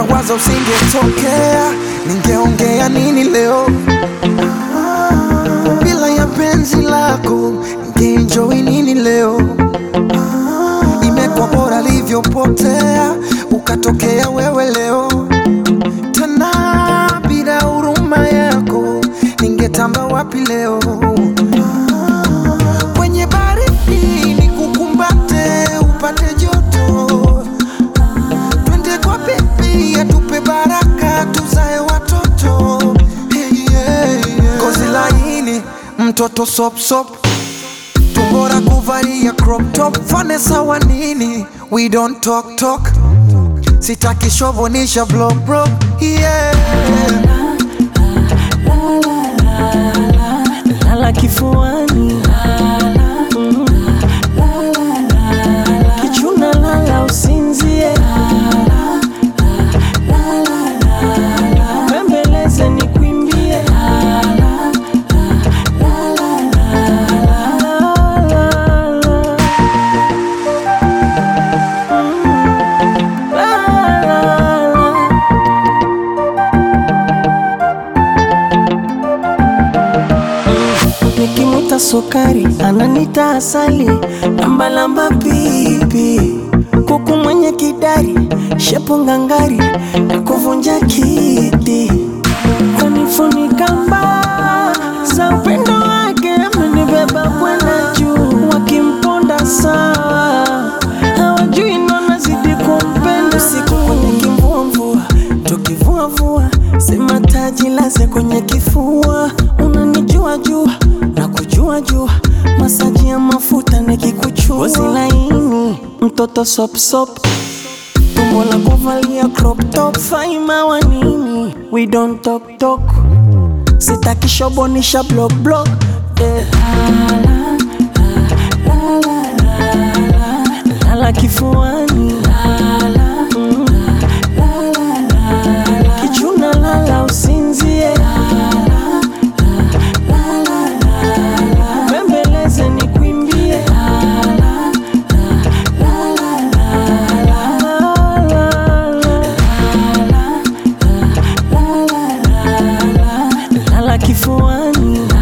nawaza usingetokea, ningeongea nini leo? Bila ya penzi lako, ningeenjoy nini leo? Imekuwa bora livyopotea, ukatokea wewe leo tena. Bila huruma yako, ningetamba wapi leo? Kwenye baridi nikukumbate, upate joto twende kwa bebi atupe baraka tuzae watoto hey, yeah, yeah. Kozi laini mtoto sop sop tumbora kuvalia crop top fane sawa nini we don't talk talk sitaki shovonisha blow bro yeah. lala kifuani Mm. kichuna lala usinzie bembeleze ni kwimbie Nikimuta sukari ananita asali, lambalamba pipi, kuku mwenye kidari, shepu ngangari na kuvunja kiti, kanifunika mbaa za upendo wake, amenibeba kwenda juu, wakimponda sawa, hawajui nona zidi kumpenda, usiku kwenye kimvumvua, tukivuavua, sema taji laze kwenye kifua, unanijua jua na kujua jua, masaji ya mafuta nikikuchua, ngozi laini, mtoto sop sop, tumbo la kuvalia crop top, faima wa nini, we don't talk talk, sitaki shobonisha block block, eh. lala kifuani Mm. kichuna lala usinzie bembeleze ni kwimbie lala kifuani